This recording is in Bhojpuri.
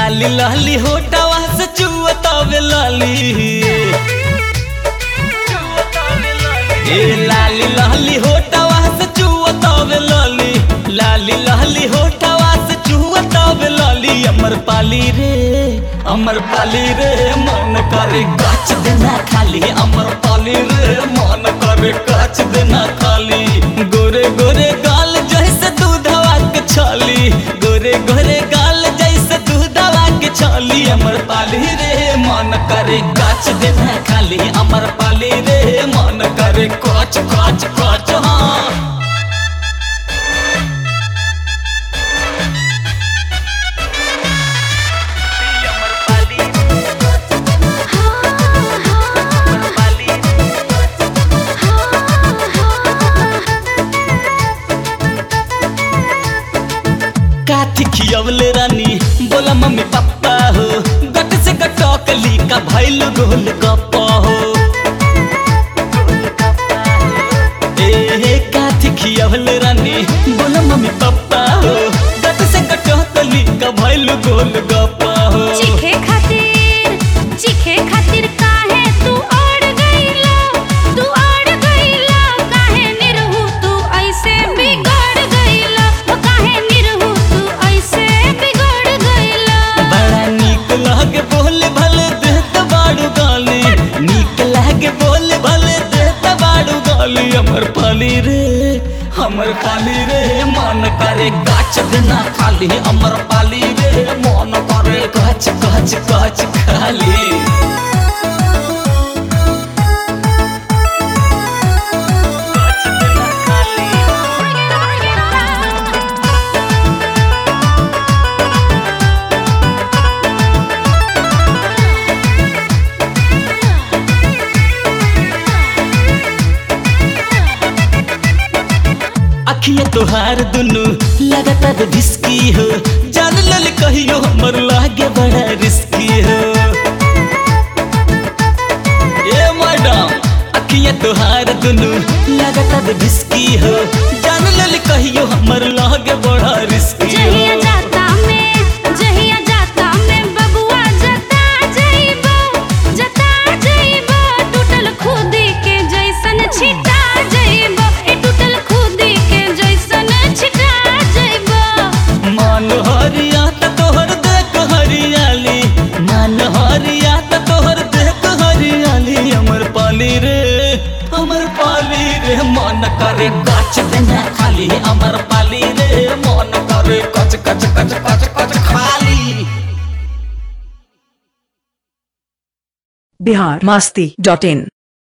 लाली लाली होटवा से चुअतावे लाली ए लाली लाली होटवा से चुअतावे लाली लाली लाली होटवा से चुअतावे लाली अमर पाली रे अमर पाली रे मन करे काच देना खाली अमर पाली रे मन करे काच देना खाली गोरे गोरे गाल जैसे दूधवा के छाली गोरे गोरे गाल जैसे दूधवा के छाली अमर पाली रे मन करे काच देना खाली अमर पाली रे मन करे काच काच काच हाँ काथी खियवले रानी बोला मम्मी पापा हो गट से गटकली का भैल गोल गप्पा हो ए काथी खियवले रानी बोला मम्मी पापा हो गट से गटकली का भैल गोल गप्पा हो चीखे खातिर चीखे खातिर काहे तू अड़ गईला तू अड़ गईला काहे निरहु तू ऐसे बिगड़ गईला ओ काहे निरहु तू ऐसे बिगड़ गईला बड़ा नीक लागे बोले भले देत बाड़ू गाली नीक लागे बोले भले देत बाड़ू गाली हमर पाली रे हमर पाली रे मन करे गाछ देना खाली हमर पाली रे मन करे गाछ गाछ गाछ खाली अखिया तोहार दुनु लगातार धिसकी हो जान लल कहियो हमर लागे बड़ा रिस्की हो ए मैडम अखिया तोहार दुनु लगातार धिसकी हो जान लल कहियो हमर लागे बड़ा रिस्की जहिया हो जाता में जहिया जाता में बबुआ जता जइबो जता जइबो टूटल खुदी के जैसन छिटा जइबो ए टूटल खुदी के जैसन छिटा जइबो मान हरिया त तोहर देख हरियाली मान हरिया त तोहर देख हरियाली हमर पाली रे हमर पाली रे मन करे गाछ देना खाली हमर पाली रे मन करे कच कच कच कच कच खाली बिहार मस्ती डॉट इन